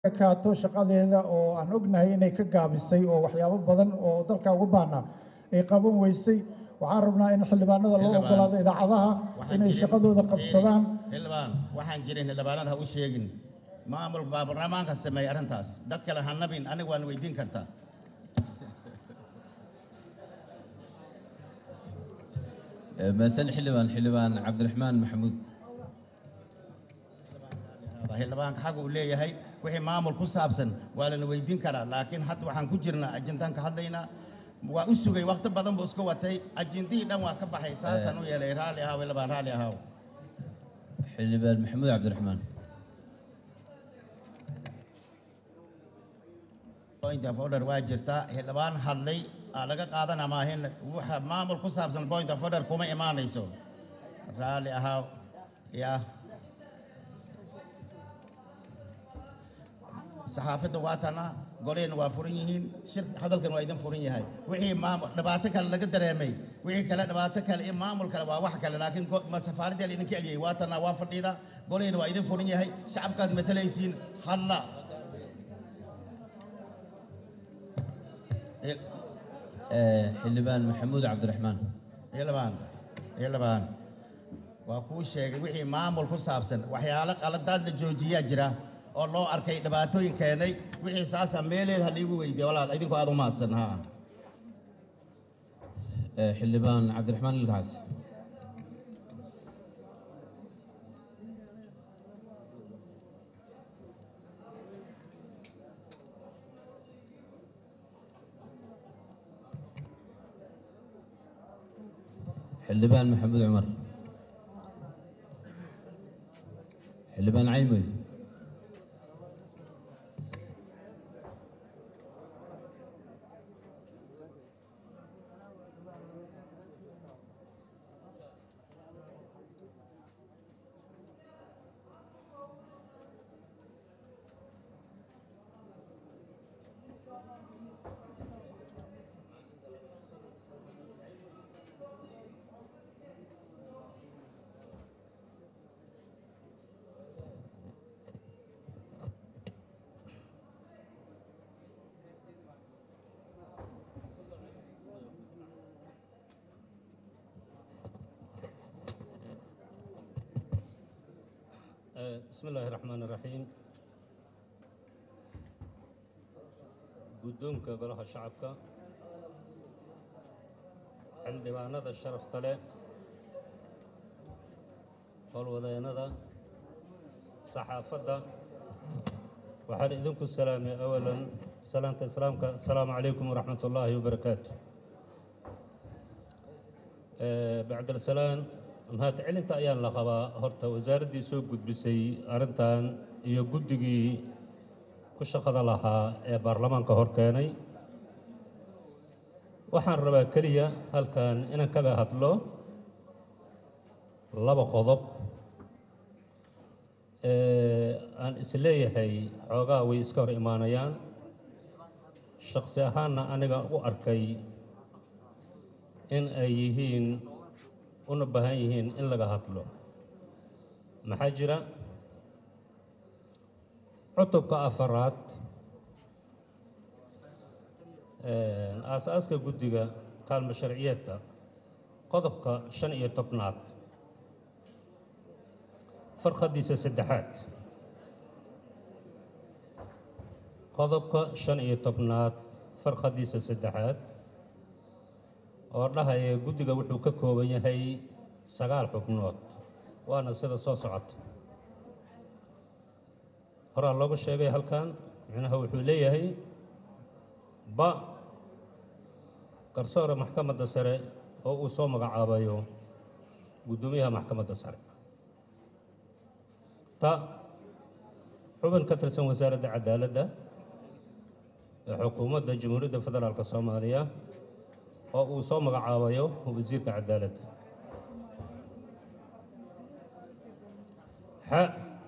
ekaato shaqadeeda oo aan ognahay inay ka gaabisay oo waxyaabo badan oo dalka uga baahnaa ay qaban weysay waxaan rabnaa in xildhibaanada loo Xildhibaan. ogolaado idaacadaha Waxaan inay jirin- shaqadooda qabsadaan xildhibaan waxaan jirin xildhibaanada ha u sheegin maamul baa barlamaanka sameeyey arrintaas dad kale ha nabin aniga waan weydiin kartaa مثل حلبان حلبان عبد الرحمن محمود xildhibaanka xag uu leeyahay wixii maamul ku saabsan waa lana weydiin karaa laakiin hadda waxaan ku jirnaa ajintaan ka hadlaynaa waa u sugay waqti badan buu iska watay ajintihii dhan waa ka baxay saasaan u yeelay raalli ahaaw xildhibaan raalli ahaaw حلبان محمود عبد الرحمن point of order waa jirtaa xildhibaan hadlay aa laga qaadana maahin waxa maamul ku saabsan point of order kuma imaanayso raalli ahaaw ya saxaafadda waa tana goleyna waa furan yihiin shir hadalkan waa idin furan yahay wixii maamul dhibaato kale laga dareemay wixii kale dhibaato kale iyo maamul kale waa wax kale laakiin go- ma safaaradda la idinka eliyay waa tana waa fadhiida goleyna waa idin furan yahay shacabkaad matalaysiin hadla حلبان محمود عبد الرحمن xildhibaan xildhibaan waa kuu sheegay wixii maamul ku saabsan waxyaalo qaladaad la joojiyaa jira oo loo arkay dhibaatooyin keenay wixii saasa meeleed ha liigu weydiiya walaal idinku aad u mahadsan ha حلبان عبد الرحمن القعس حلبان محمود عمر حلبان عيمي بسم الله الرحمن الرحيم guddoonka golaha shacabka xildhibaanada sharafta leh howlwadeennada saxaafadda waxaan idinku salaamay awalan salaanta islaamka asalaamu calaykum waraxmat ullaahi wabarakaatu bacdasalaan mahadcelinta ayaan la qabaa horta wasaaraddii soo gudbisay arrintan iyo guddigii ku shaqada lahaa ee baarlamaanka hor keenay waxaan rabaa keliya halkan inaan kaga hadlo laba qodob ee aan isleeyahay xoogaa way iska hor imaanayaan shaqsi ahaanna aniga u arkay in ay yihiin una baahan yihiin in laga hadlo maxaa jira cutubka afaraad aas-aaska guddiga kaalmo sharciyeedka qodobka shan iyo tobnaad farqadiisa saddexaad qodobka shan iyo tobnaad farqadiisa saddexaad oo dhahaya guddiga wuxuu ka kooban yahay sagaal xubnood waana sida soo socota horaa loogu sheegay halkan micnaha wuxuu leeyahay ba garsoore maxkamadda sare oo uu soo magacaabayo guddoomiyaha maxkamadda sare ta xubin ka tirsan wasaaradda cadaaladda ee xukuumadda jamhuuriyadda federaalka soomaaliya oo uu soo magacaabayo wasiirka cadaaladda xa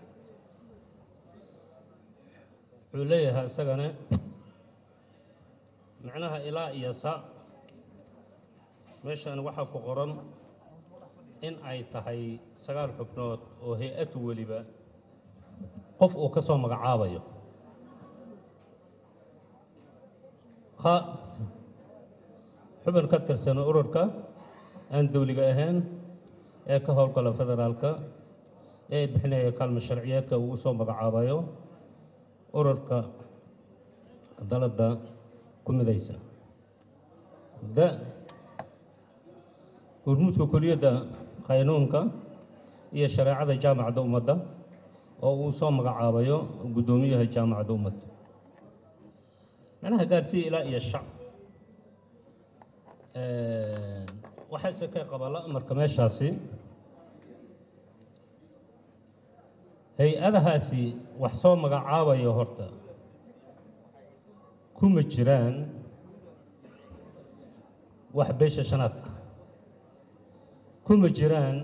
wuxuu leeyahay isagana macnaha ilaa iyo sa meeshan waxaa ku qoran in ay tahay sagaal xubnood oo hay-ad weliba qof uu ka soo magacaabayo qa- xubin ka tirsan ururka aan dowliga ahayn ee ka howlgala federaalka ee bixinaya kaalmo sharciyeedka uu usoo magacaabayo ururka dalada ku midaysa da hormuudka kuliyadda qaynuunka iyo shareecada jaamacadda ummadda oo uu soo magacaabayo guddoomiyaha jaamacadda ummadda macnaha gaarsiiya ilaa iyo shac waxayse ka qabala marka meeshaasi hay-adahaasi wax soo magacaabayo horta kuma jiraan wax beesha shanaadka kuma jiraan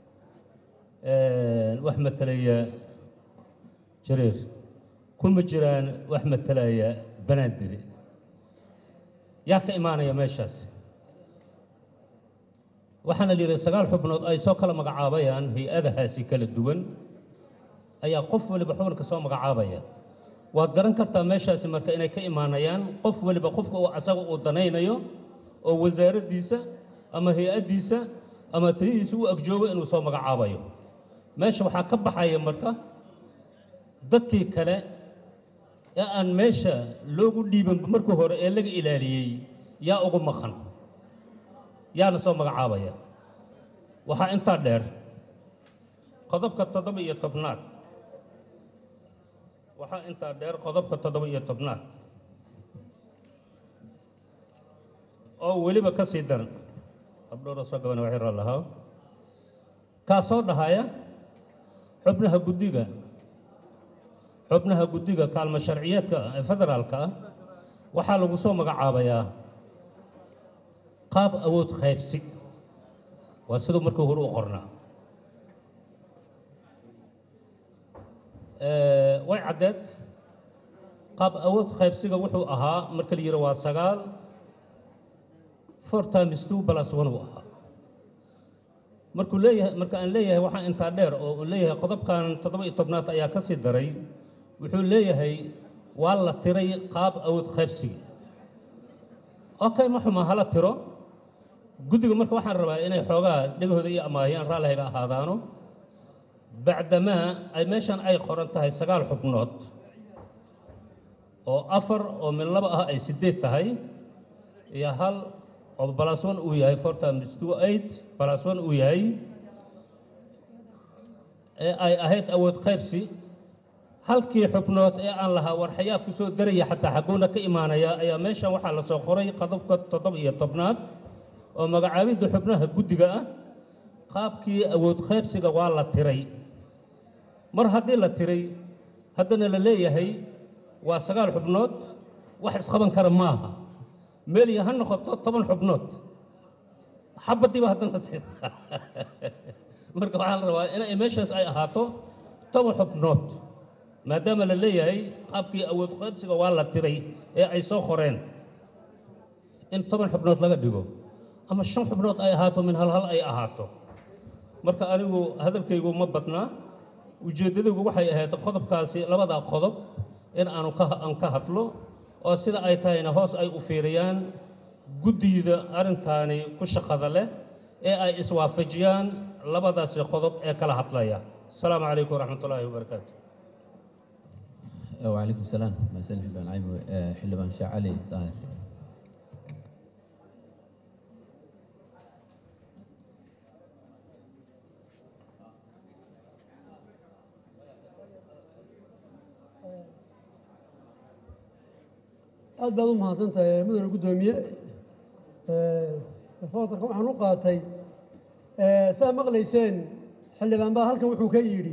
wax matalaya jareer kuma jiraan wax matalaya banaandiri yaa ka imaanaya meeshaas waxaana la yidhi sagaal xubnood ay soo kala magacaabayaan hay-adahaasi kala duwan ayaa qof waliba xubinka soo magacaabaya waad garan kartaa meeshaasi marka inay ka imaanayaan qof waliba qofka uu asaga uu danaynayo oo wasaaraddiisa ama hay-addiisa ama talihiisa u agjoogo inuu soo magacaabayo meesha waxaa ka baxaya marka dadkii kale ee aan meesha loogu dhiiban markii hore ee laga ilaaliyey yaa ugu maqan yaana soo magacaabaya waxaa intaa dheer qodobka toddoba iyo tobnaad waxaa intaa dheer qodobka toddoba iyo tobnaad oo weliba ka sii daran abdhoora soo gabana waxay raa lahaa kaa soo dhahaya xubnaha guddiga xubnaha guddiga kaalmo sharciyeedka ee federaalka ah waxaa lagu soo magacaabayaa qaab awood qaybsi waa siduu markii hore u qornaa way caddeed qaab awood qaybsiga wuxuu ahaa marka la yidhi waa sagaal four times two plus one uu ahaa markuu leeyahay marka aan leeyahay waxaa intaa dheer oo uu leeyahay qodobkan toddoba iyo tobnaad ayaa ka sii daray wuxuu leeyahay waa la tiray qaab awood qaybsiga okay ma xuma hala tiro guddiga marka waxaan rabaa inay xoogaa dhegahooda iyo amaahiyaan raallihayga ahaadaano bacdamaa ay meeshan ay qoran tahay sagaal xubnood oo afar oo min laba ah ay siddeed tahay iyo hal oo balas one uu yahay four times two eight balas one uu yahay ee ay ahayd awood qaybsi halkii xubnood ee aan lahaa war xayaa ku soo daraya xataa xagguuna ka imaanaya ayaa meeshan waxaa la soo qoray qodobka toddoba iyo tobnaad oo magacaabidda xubnaha guddiga ah qaabkii awood qaybsiga waa la tiray mar haddii la tiray haddana la leeyahay waa sagaal xubnood wax isqaban kara maaha meeliya ha noqoto toban xubnood xabadiiba haddana si marka waxaa la rabaa inay meeshaas ay ahaato toban xubnood maadaama la leeyahay qaabkii awood qaybsiga waa la tiray ee ay soo qoreen in toban xubnood laga dhigo ama shan xubnood ay ahaato min hal hal ay ahaato marka anigu hadalkaygu ma badnaa ujeeddadaygu waxay ahayd qodobkaasi labadaa qodob in aanu ka aan ka hadlo oo sida ay tahayna hoos ay u fiiriyaan guddiyada arrintaani ku shaqada leh ee ay iswaafajiyaan labadaasi qodob ee kala hadlaya asalaamu calaykum waraxmat ullaahi wabarakaatu وعليكم السلام مساء حلبان عيمو حلبان شاع علي طاهر aad baad u mahadsantahay mudane guddoomiye footarka waxaan u qaatay saad maqlayseen xildhibaan baa halkan wuxuu ka yidhi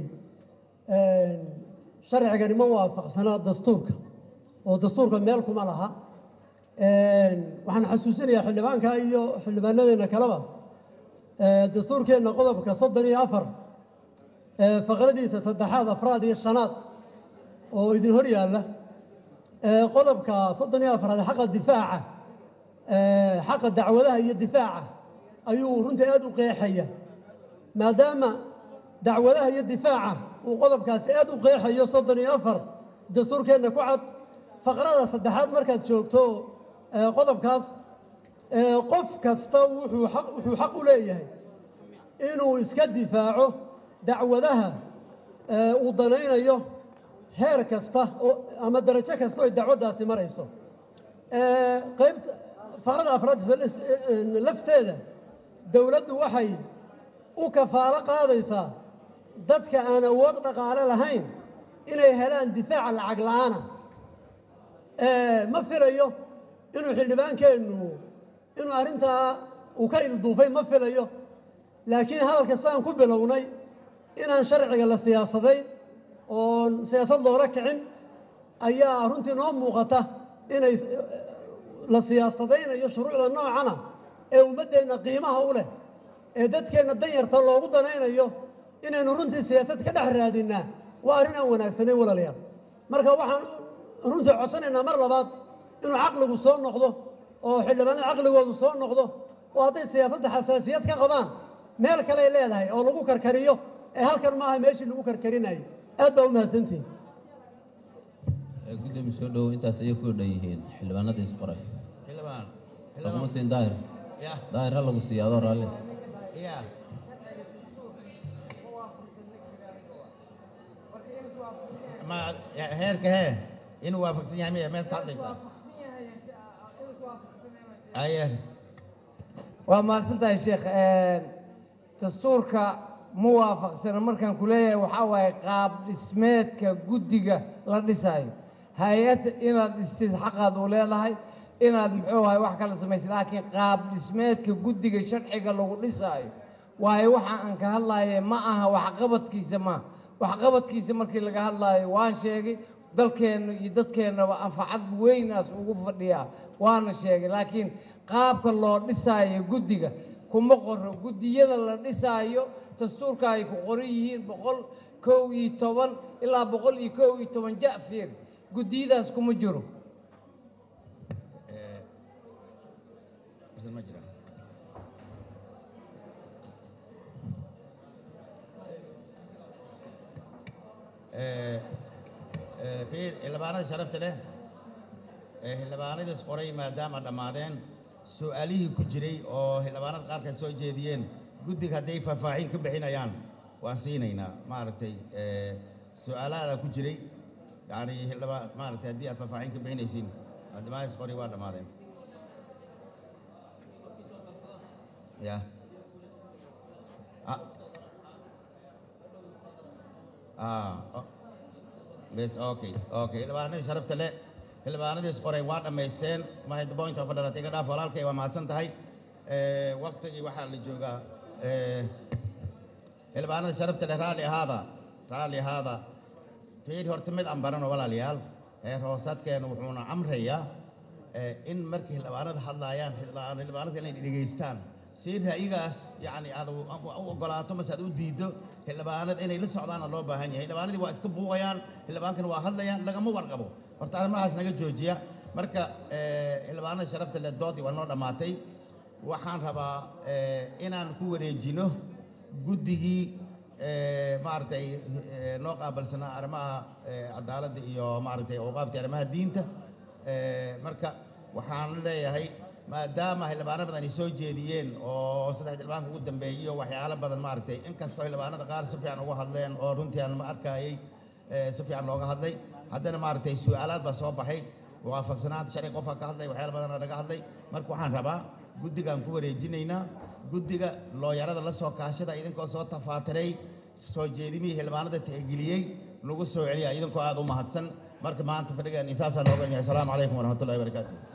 sharcigani ma waafaqsanaa dastuurka oo dastuurka meel kuma laha waxaan xasuusinayaa xildhibaanka iyo xildhibaanadeenna kaleba dastuurkeenna qodobka soddon iyo afar faqradiisa saddexaad afraad iyo shanaad oo idin hor yaalla qodobka soddon iyo afraad xaqa difaaca xaqa dacwadaha iyo difaaca ayuu runtii aad u qeexaya maadaama dacwadaha iyo difaaca uu qodobkaasi aad u qeexayo soddon iyo afar dastuurkeenna ku cad faqrada saddexaad markaad joogto ee, qodobkaas ee, qof kasta wuxuu xaq wuxuu xaq u leeyahay inuu iska difaaco dacwadaha ee, uu danaynayo heer kasta oo ama darajo kasta oo ay dacwaddaasi marayso Ee, qaybta farada afraad lafteeda dowladdu waxay u kafaalo qaadaysaa dadka aan awood dhaqaale lahayn inay helaan difaaca lacag la'aana Ee, ma filayo inuu xildhibaankeennu inuu arrintaa uu ka ilduufay ma filayo laakiin hadalka saan ku bilownay inaan sharciga la siyaasadayn oon siyaasad loola kicin ayaa runtii noo muuqata inay eh, la siyaasadaynayo shuruucda noocana ee ummaddeenna qiimaha u leh ee dadkeenna danyarta loogu danaynayo inaynu runtii siyaasad ka dhex raadinnaa waa arrin aan wanaagsanayn walaalayaal marka waxaan runtii codsanaynaa mar labaad inuu caqligu soo noqdo oo xildhibaanada caqligoodu soo noqdo oo hadday siyaasadda xasaasiyad ka qabaan meel kaley leedahay oo lagu karkariyo ee halkan maaha meeshii lagu karkarinayay aad baa u mahadsantihin Ee, gudoomiye soo dhowow intaas ayay ku dhan yihiin xildhibaanada isqoray xildhibaan laguma siin daahir ya daahir ha lagu siiyo adoo raalli ya ma ya- heerka hee inuu waafaqsan yahay miya meed ka hadlaysaa aye waa mahadsantahay sheekh dastuurka ma waafaqsana markaan ku leeyahay waxaa waaye qaab dhismeedka guddiga la dhisayo hay-ad inaad dhistid xaqaad u leedahay inaad muxuu ahay wax kala samaysid laakiin qaab dhismeedka guddiga sharciga lagu dhisaayo waayo waxa aan ka hadlaye ma aha waxqabadkiisa ma waxqabadkiisa markii laga hadlaayo waan sheegay dalkeenna iyo dadkeennaba anfacad weynaas ugu fadhiyaa waana sheegay laakiin qaabka loo dhisaayo guddiga kuma qoro guddiyada la dhisaayo dastuurka ay ku qoran yihiin boqol kow iyo toban ilaa boqol iyo kow iyo toban ja'fiir guddiyadaas kuma jiro Bisa ma jira Eh, eh, fiir xildhibaanada sharafta leh ee xildhibaanadiis qoray maadaama dhammaadeen su-aalihii ku jiray oo xildhibaanada qaarka soo jeediyeen guddiga hadday faahfaahin ka bixinayaan waan siinaynaa maaragtay eh, su-aalahaada ku jiray yani xildhibaan maaragtay haddii aad faahfaahin ka bixinaysiin xildhibaanadiis qoray waa dhammaadeen ya Ah. Ah, o- bes okay okay xildhibaanadii sharafta leh xildhibaanadiis qoray waa dhammaysteen maxay point of order iga dhaaf walaalkay waa mahadsan tahay Eh, waqtigii waxaa la joogaa eh, xildhibaanada sharafta leh raalli ahaada raalli ahaada fiir horta mid aan barano walaalayaal heer hoosaadkeena wuxuuna amrayaa eh, in markii xildhibaanada hadlaayaan xildhibaan- xildhibaanada inay dhegaystaan si ra'yigaas yacni aad u u ogolaato mase aad u diiddo xildhibaanada inay la socdaana loo baahan yahay xildhibaanadii waa iska buuqayaan xildhibaankana waa hadlayaan lagama warqabo horta arrimahaas naga joojiya marka eh, xildhibaanada sharafta leh doodii waa noo dhammaatay waxaan rabaa eh, inaan ku wareejino guddigii eh, maaragtay eh, noo qaabilsanaa arrimaha eh, cadaaladda iyo maaragtay awqaafta arrimaha diinta Eh, marka waxaan leeyahay maadaama xildhibaano badan ay soo jeediyeen oo saddex xildhibaanka ugu dambeeyey iyo waxyaalo badan maaragtay inkastoo xildhibaanada qaar si fiican uga hadleen oo runtii aan ma arkayay eh, si fiican looga hadlay haddana maaragtay su-aalaad baa soo baxay waafaqsanaanta sharci qofka ka hadlay waxyaalo badan laga hadlay marka waxaan rabaa guddigaan ku wareejinaynaa guddiga looyarada la soo kaashada idinkoo soo tafaatiray soo jeedimihii xildhibaanada tixgeliyey lagu soo celiya idinkoo aad u mahadsan marka maanta fadhigaan isaasaa nooga yahay asalaamu calaykum waraxmatullahi wabarakaatu